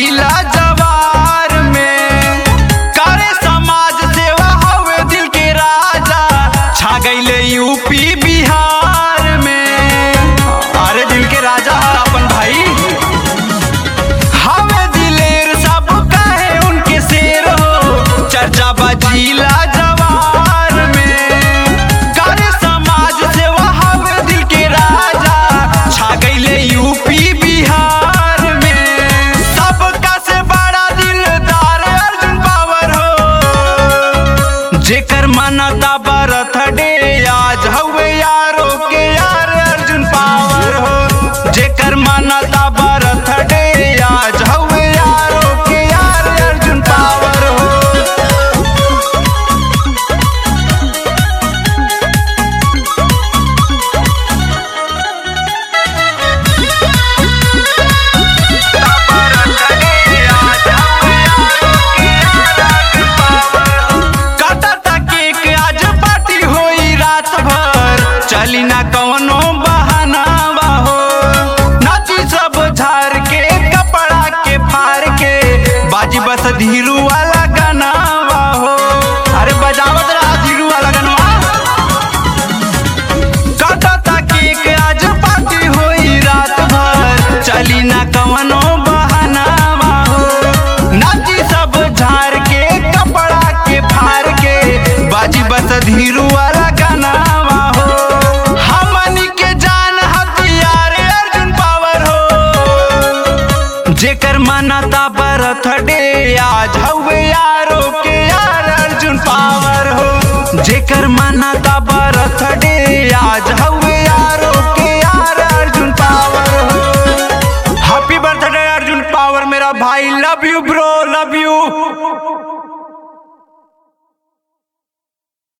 जिला जवार में करे समाज सेवा हवे दिल के राजा छा गईले यूपी बिहार में अरे दिल के राजा है अपन भाई हवे दिलेर सब कहे उनके शेर हो चर्चा बजीला जवार में करे समाज सेवा हवे दिल के राजा छा गईले यूपी बिहार में सबका से बड़ा दिलदार अर्जुन पावर हो जेकर मनता बरथ डे आज हवे यारो के यार अर्जुन पावर हो जेकर मनता बरथ डे आज हवे यारो के यार अर्जुन पावर हो काटा केक आज पार्टी होई रात भर चली ना कवनो बहाना हो नाची सब झार के कपड़ा के फार के बाजी बस धीरू वाला गाना हो अरे बजावत रहा धीरू वाला गाना काटा केक आज पार्टी होई रात भर चली ना कवनो बहाना हो नाची सब झार के कपड़ा के फार के बाजी बस धीरू वाला गाना हो हमनी के जान हथियार अर्जुन पावर हो जेकर मनता बरथ डे आज हवे यारो के यार अर्जुन पावर हो जेकर मनता बरथ डे आज हवे यारो के यार अर्जुन पावर हो हैप्पी बर्थडे अर्जुन पावर मेरा भाई लव यू ब्रो